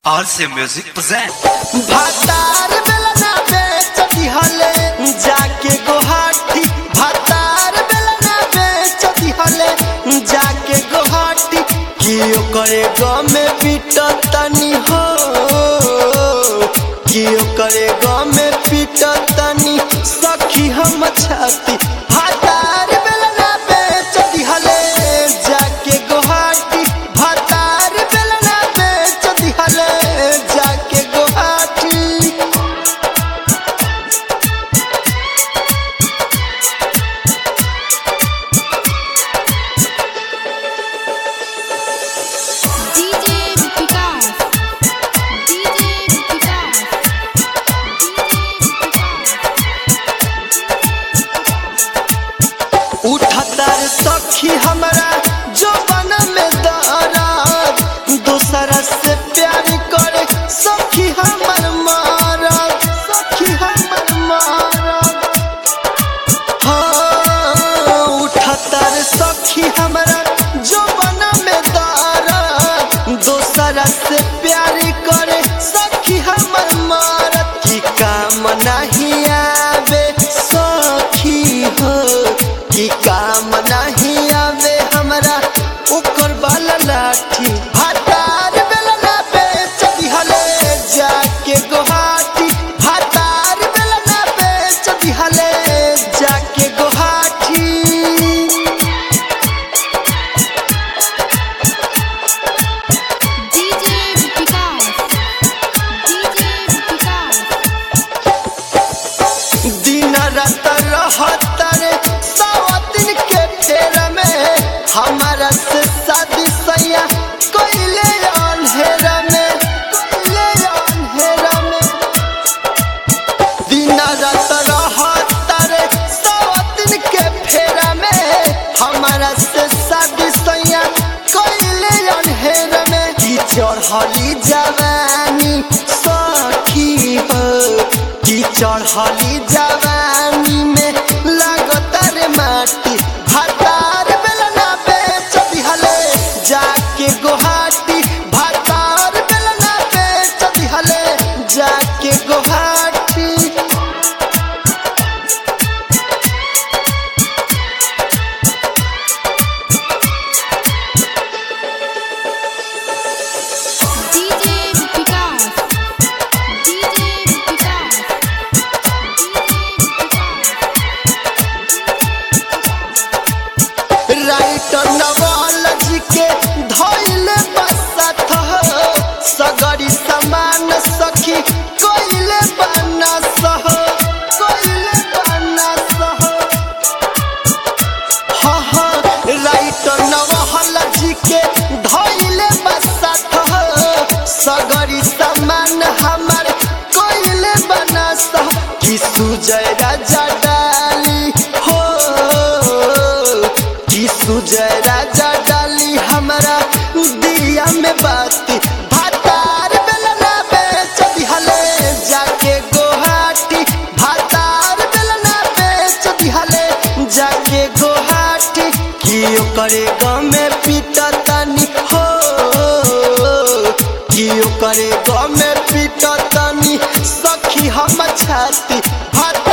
RC Music present. भातार बेलना बेच दिहले जाके गोहाटी भातार बेलना बेच दिहले जाके गोहाटी की ओकरे गाँव में पीट तनी हो की ओकरे गाँव में पीट तनी सखी हम छाती भातार बेलना बेच दिहले जाके गोहाटी भातार बेलना बेच दिहले जाके Guwahati DJ Vikas. DJ Vikas. उठतर सखी हमरा जो बन में दराज दूसरा से प्यार करे सखी हमर मारत सखी हमर मारत हाँ उठतर सखी हमरा जो बन में दराज दूसरा से प्यार करे सखी हमर मारत की काम नहीं आवे सखी हो की काम नहीं आवे हमरा ओकर बाला लाठी भातार बेलना बेच दिहले जाके गोहाटी भातार बेलना बेच दिहले जाके Guwahati DJ Vikas. DJ Vikas. दिन रात रहत रे सवा दिन के फेर में हमारा से शादी सैया कोइले अंधेरा में कोइले अंधेरा में दिन रात रहत रे सवा दिन के फेर में हमारा से शादी सैया कोइले अंधेरा में की चढ़ली जवानी सखी हो की चढ़ली जवानी में लागत रे माटी भातार बेलना बेच दिहले जाके गोहाटी भातार बेलना बेच दिहले जाके Guwahati DJ Vikas. DJ Vikas. Writer Nawal ji के धैले बसत हो सगरी समान सखी कोइले बना सह कोइले बना सह हाँ हाँ राइटर नवाल जी के धैले बसत हो सगरी समान हमार कोइले बना सह कि सुजय राजा डाली हो कि सुजय राजा डाली हमरा दिया में बाती भातार बेलना बेच दिहले जाके गोहाटी भातार बेलना बेच दिहले जाके गोहाटी कि ओकरे गाँव में पीटतनी हो कि ओकरे गाँव में पीटतनी सखी हम छाती भात